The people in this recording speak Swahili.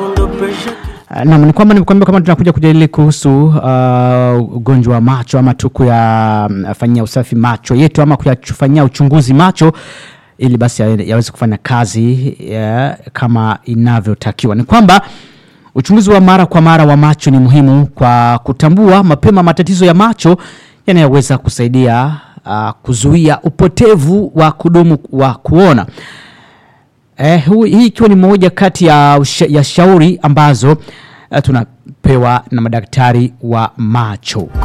Naam, ni kwamba nimekuambia kama tunakuja kujadili kuhusu uh, ugonjwa wa macho ama tu kuyafanyia usafi macho yetu ama kuyafanyia uchunguzi macho ili basi ya- yaweze kufanya kazi ya, kama inavyotakiwa. Ni kwamba uchunguzi wa mara kwa mara wa macho ni muhimu kwa kutambua mapema matatizo ya macho yanayoweza kusaidia uh, kuzuia upotevu wa kudumu wa kuona. Eh, hu, hii ikiwa ni moja kati ya, usha, ya shauri ambazo uh, tunapewa na madaktari wa macho.